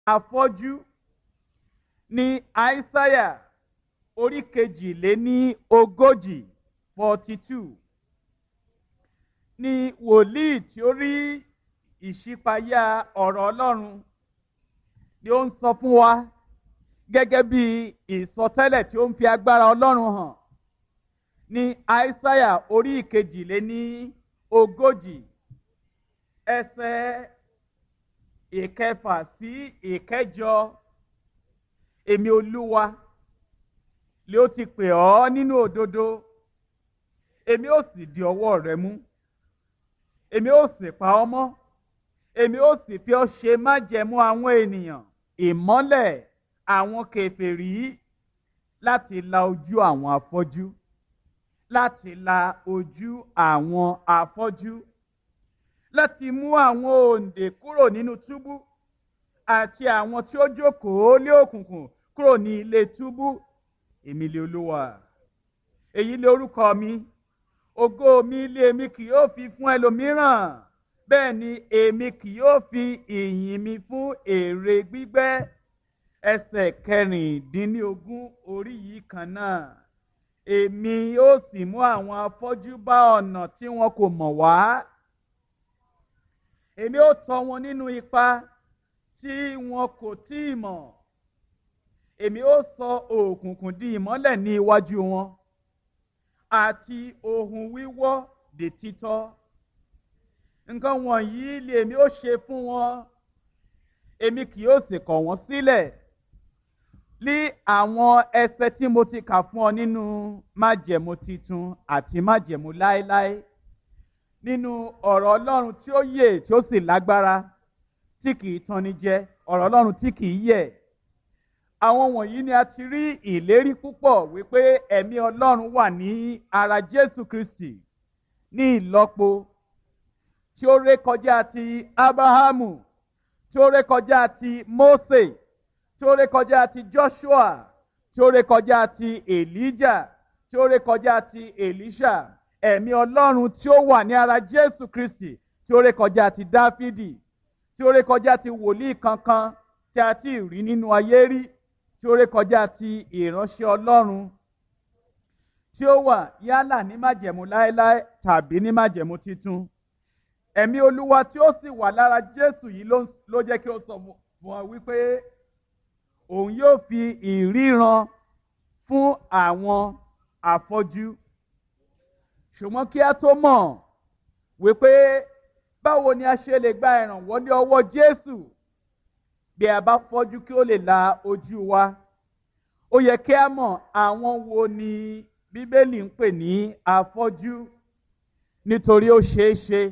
afọ́jú ní àìsáyà orí kejìléní ogójì forty two ní wòlíì tí ó rí ìṣípayá ọ̀rọ̀ ọlọ́run ni ó ń sọ fún wa gẹ́gẹ́ bí ìsọtẹ́lẹ̀ tí ó ń fi agbára ọlọ́run hàn ní àìsáyà orí ìkejìléní ogójì ẹsẹ̀ ìkẹfà sí ìkẹjọ èmi olúwa lé ó ti pè ọ́ nínú òdodo èmi ó sì di ọwọ́ rẹ mú èmi ó sì pa ọ́ mọ́ èmi ó sì fi ọ́ ṣe májẹ̀mú àwọn ènìyàn ìmọ́lẹ̀ àwọn kèfèrí láti la ojú àwọn afọ́jú láti la ojú àwọn afọ́jú láti mú àwọn òǹdè kúrò nínú túbú àti àwọn tí ó jókòó lé òkùnkùn kúrò ní ilé túbú èmi lé olúwa èyí lé orúkọ mi ògo mi lé mi kì yóò fi fún ẹlòmíràn bẹ́ẹ̀ ni èmi kì yóò fi ìyìn mi fún èrè gbígbẹ́ ẹsẹ̀ kẹrìndínlógún orí yìí kan náà èmi yóò sì mú àwọn afọ́jú bá ọ̀nà tí wọn kò mọ̀ wá èmi ó tọ́ wọn nínú ipa tí wọn kò tí ì mọ̀ èmi ó sọ òkùnkùn di ìmọ́lẹ̀ ní iwájú wọn àti ohun wíwọ́ di títọ́ nǹkan wọ̀nyí lèmi ó ṣe fún wọn èmi kì yóò sì kọ̀ wọ́n sílẹ̀ ní àwọn ẹsẹ tí mo ti kà fún ọ nínú májẹ̀mú titun àti májẹ̀mú láéláé nínú ọ̀rọ̀ ọlọ́run tí ó yè tí ó sì lágbára tí kìí tanni jẹ ọ̀rọ̀ ọlọ́run tí kìí yẹ̀ àwọn wọ̀nyí ni a ti rí ìlérí púpọ̀ wípé ẹ̀mí ọlọ́run wà ní ara jésù kristi ní ìlọ́po tí ó rékọjá ti abrahamu tí ó rékọjá ti mose tí ó rékọjá ti joshua tí ó rékọjá ti elijah tí ó rékọjá ti elisha ẹ̀mí ọlọ́run tí ó wà ní ara jésù kristi tí ó rékọjá ti dáfídì tí ó rékọjá ti wòlíì kankan tí a ti rí nínú ayé rí tí ó rékọjá ti ìránṣẹ́ ọlọ́run tí ó wà yálà ní májẹ̀mú láéláé tàbí ní májẹ̀mú titun ẹ̀mí olúwa tí ó sì wà lára jésù yìí ló jẹ́ kí ó sọ fún ọ wípé òun yóò fi ìríran fún àwọn afọ́jú ṣùgbọ́n kí a tó mọ̀ wípé báwo ni a ṣe lè gba ìrànwọ́ ní ọwọ́ jésù bí a bá fọ́jú kí ó lè la ojú wa ó yẹ kí a mọ̀ àwọn wo ni bíbélì ń pè ní afọ́jú nítorí ó ṣeé ṣe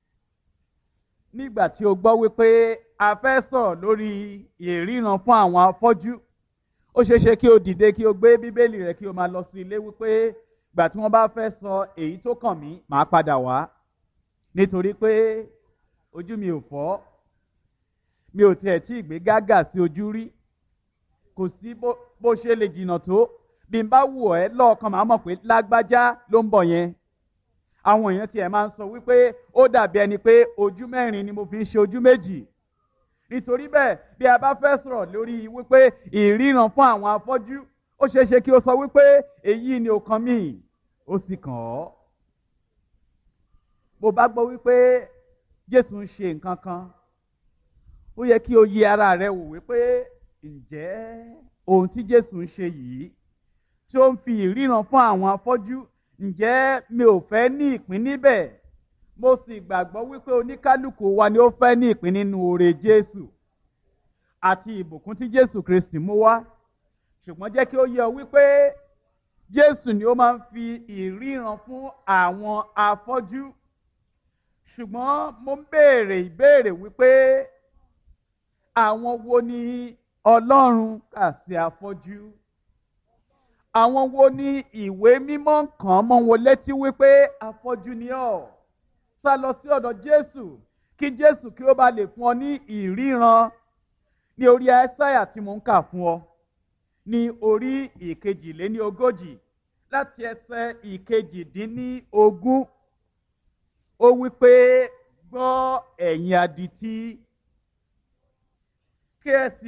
nígbà tí o gbọ́ wípé a fẹ́ sọ̀rọ̀ lórí ìríran fún àwọn afọ́jú ó ṣeé ṣe kí o dìde kí o gbé bíbélì rẹ kí o máa lọ sí ilé wípé gbà tí wọ́n bá fẹ́ sọ èyí tó kàn mí màá padà wá nítorí pé ojú mi ò fọ́ mi ò tiẹ̀ tí ì gbé gágà sí ojú rí kò sí bó ṣe lè jìnnà tó bí n bá wù ẹ́ lọ́ọ̀kan màá mọ̀ pé lágbájá ló ń bọ̀ yẹn àwọn èèyàn tiẹ̀ máa ń sọ wípé ó dàbí ẹni pé ojú mẹ́rin ni mo fi ń ṣe ojú méjì nítorí bẹ́ẹ̀ bí a bá fẹ́ sọ̀rọ̀ lórí wípé ìríran fún àwọn afọ́jú ó ṣeé ṣe kí o sọ wípé èyí ni ó kàn mí ó sì kàn ọ́ bó bá gbọ́ wípé Jésù ń ṣe nǹkan kan ó yẹ kí o yẹ ara rẹ wò wípé ǹjẹ́ ohun tí Jésù ń ṣe yìí tí ó ń fi ìríran fún àwọn afọ́jú ǹjẹ́ mi ò fẹ́ ní ìpín níbẹ̀ mo sì gbàgbọ́ wípé oníkálukú wa ni ó fẹ́ ní ìpín nínú oore Jésù àti ìbùkún tí Jésù Kristi mú wá ṣùgbọ́n jẹ́ kí ó yé ọ wípé Jésù ni ó máa ń fi ìríran fún àwọn afọ́jú ṣùgbọ́n mo ń béèrè ìbéèrè wípé àwọn wo ni Ọlọ́run kà sí afọ́jú àwọn wo ni ìwé mímọ́ kàn mọ́ wọn létí wípé afọ́jú ni ọ́ sá lọ sí ọ̀dọ̀ Jésù kí Jésù kí ó bá lè fún ọ ní ìríran ní orí Áísáyà tí mo ń kà fún ọ ní orí ìkejìléní ogójì láti ẹsẹ̀ ìkejìdínní ogún ó wípé gbọ́ ẹ̀yin adití kí ẹ sì